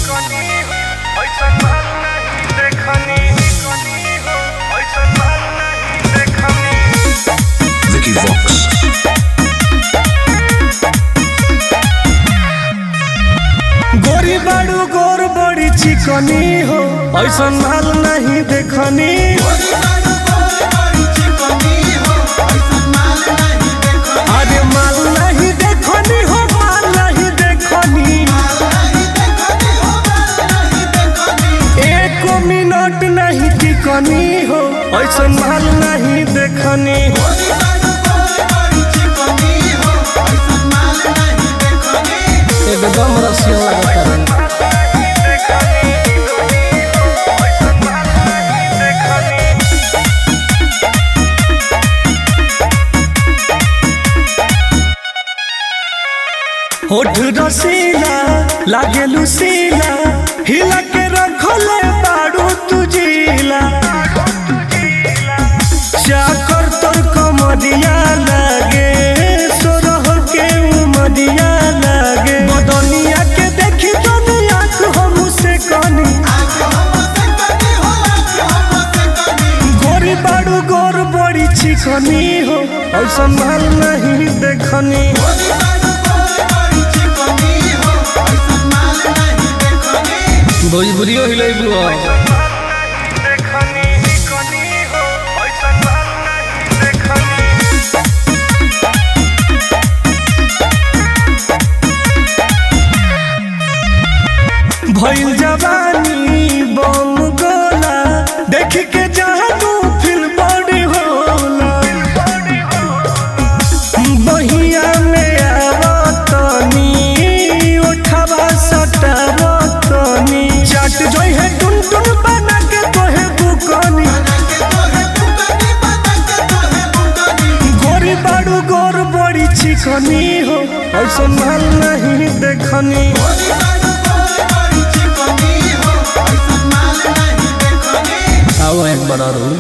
Vicky Vox. गोरी बाड़ू गोर बड़ी चिकनी हो ऐसा माल नहीं देखनी अरे माल नहीं देखनी हो माल नहीं देखनी एक मिनट नहीं टिकनी हो ऐसा माल नहीं देखनी एकदम रसिया लगता है होठ रसीला लागे लुसीला हिला के रखले बाड़ू तुझीला चाकर तोर कमरिया लागे सोरह के उमरिया लागे बदनिया के देखी दुनिया को हम से कनी गोरी बाड़ू गोर बड़ी चिकनी हो और संभाल नहीं देखनी भोजपुरियो हिलेबू भइल जवानी बम गोला देख के जानू फिल बड़ी होला बहिया में आवतनी उठावा सटावतनी चट जोई है टुन टुन बना के तोहे बुकनी गोरी बाड़ू गोर बड़ी चिकनी हो और संभाल नहीं देखनी आओ एक बड़ा रू